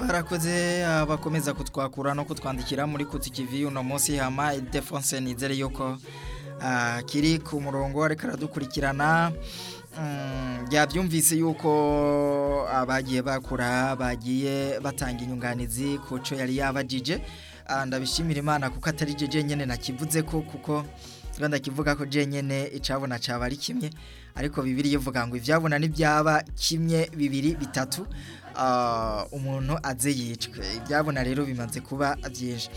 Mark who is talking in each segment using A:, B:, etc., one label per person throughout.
A: barakoze abakomeza kutwakura no kutwandikira muri kutikivi uno munsi hama Defonse nizere yuko ah, kiri ku murongo ariko aradukurikirana Mm, yabyumvise yuko abagiye bakura bagiye batanga inyunganizi ku cyo yari yabajije Ah, ndabishimira imana kuko atari je jenyene nakivuze ko kuko rwanda kivuga ko jenyene icabona caba ari kimwe ariko bibiri ivuga ngo ivyabona n'ibyaba kimwe bibiri bitatu ah, umuntu aze yicwe ibyabona rero bimaze kuba byinshi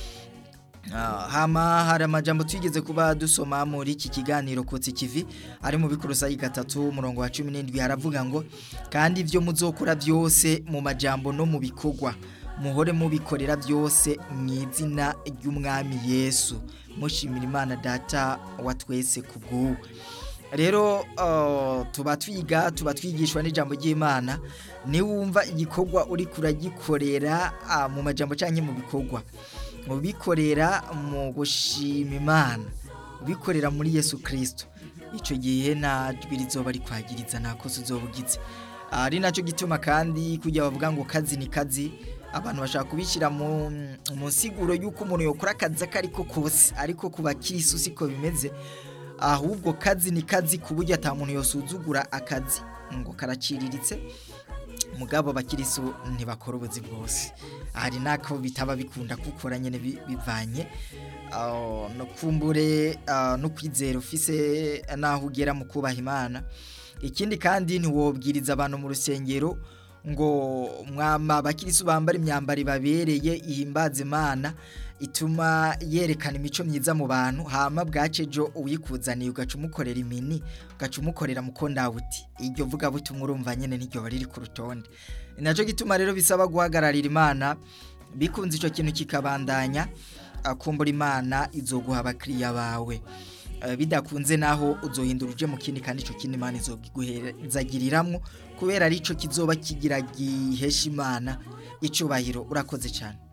A: Ah, hama hari amajambo twigeze kuba dusoma muri iki kiganiro kotsi kivi ari mu bikurusa gatatu umurongo wa 17 haravuga ngo kandi ibyo muzokora byose mu majambo no mu bikorwa muhore mubikorera byose mu izina ry'umwami Yesu mushimira Imana data wa twese kubwo rero uh, tuba twiga tuba twigishwa n'ijambo ry'Imana niwumva igikorwa uri kuragikorera uh, mu majambo cyangwa mu bikorwa mubikorera mu gushima imana ubikorera muri yesu kirisito icyo gihe nta jwi rizoba rikwagiriza nta kosa uzobugize ari nacyo gituma kandi kujya bavuga ngo kazi ni kazi abantu bashaka kubishyira mu mu nsiguro y'uko umuntu yakora akazi ako ariko kose ariko ku bakirisu siko bimeze ahubwo kazi ni kazi ku buryo ata muntu yosuzugura akazi ngo karaciriritse mugabo abakirisu ntibakora ubuzi bwose hari nako bitaba bikunda gukora nyine bi- bivanye ah, no kumbure ah, no kwizera ufise naho ugera mu kubaha imana ikindi kandi ntiwobwiriza abantu mu rusengero ngo mwama abakirisu bambara imyambaro ibabereye ihimbaza imana ituma yerekana imico myiza mu bantu hama bwacejo uyikuzaniye ugaca umukorera imini ugaca umukorera mukondawuti iryo vuga butumwa urumva nyene niryo bari riri ku rutonde ni nacyo gituma rero bisaba guhagararira imana bikunze icyo kintu kikabandanya akumbura imana izoguha abakiriya bawe Eh, bidakunze naho uzohindura uje mu kindi kandi icyo kindi imana izogiguhezagiriramwo kubera ari cyo kizoba kigira gihesha imana icubahiro urakoze cyane